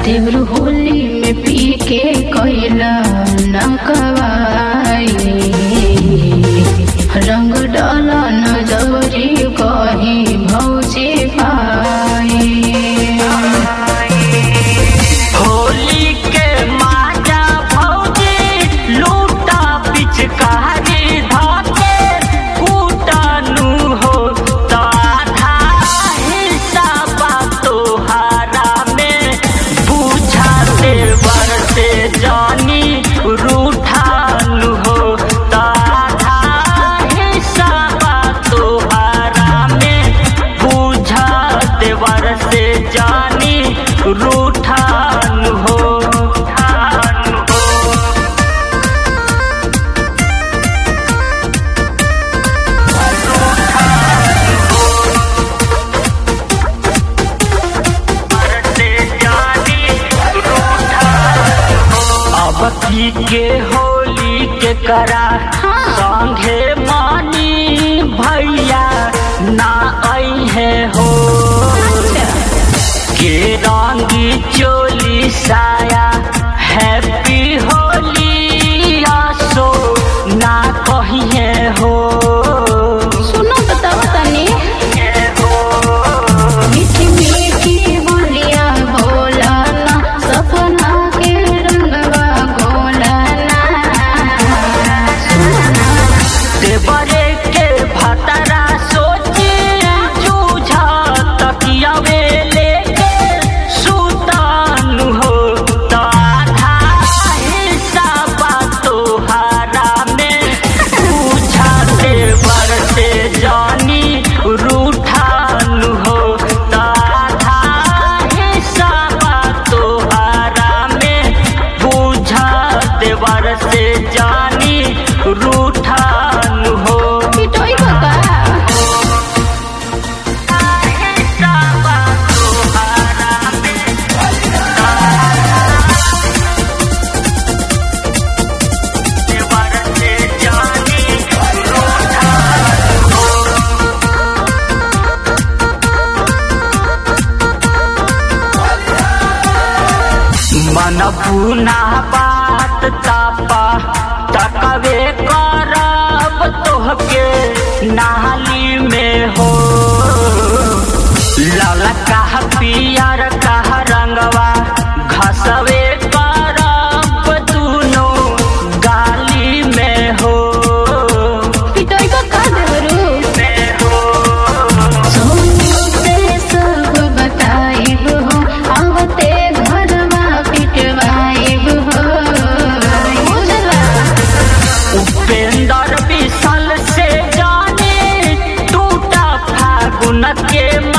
देवरू होली में पी के कैला न कवाई रंग डाला न जबरी कही भौजी पाई होली के माजा भौजी लूटा पिचकारी धाके कूटानु हो ताधा हिस्सा बा तोहारा में बुझाते बरते जानी रूठानु हो ताधा हिस्सा बा तोहारा में बुझाते बरते जानी रूठानु हो ठानु हो बरते जानी रूठानु हो अब की के होली के करा संगे मानी भैया ना आई है हो के रंगी चोली साया हैप्पी होली आसो ना कहिए हो सुनो बताओ तनी ये हो मीठी मीठी बोलिया भोला ना सपना के रंगवा घोला ना देवरे के भतरा सोची जूझा तकिया लेके सुतानु हो ताधा हिस्सा बा तोहारा में बुझाते बरते जानी रूठानु हो ताधा हिस्सा बा तोहारा में बुझाते बरते जानी रूठानु हो पिटोई बका हिस्सा बा तोहारा में बरते जानी रूठानु हो मन पुना बात तापा तकवे करब तोहके नाली में हो लाला कहा पियर कहा रंगवा घसवे करब दुनो गाली में हो पिटोई बका देवरू में हो सोनू से सब बताइब हो आवते घरवा पिटवाइब हो बुझला उपेंद्र विसल से जाने टूटा फागुन के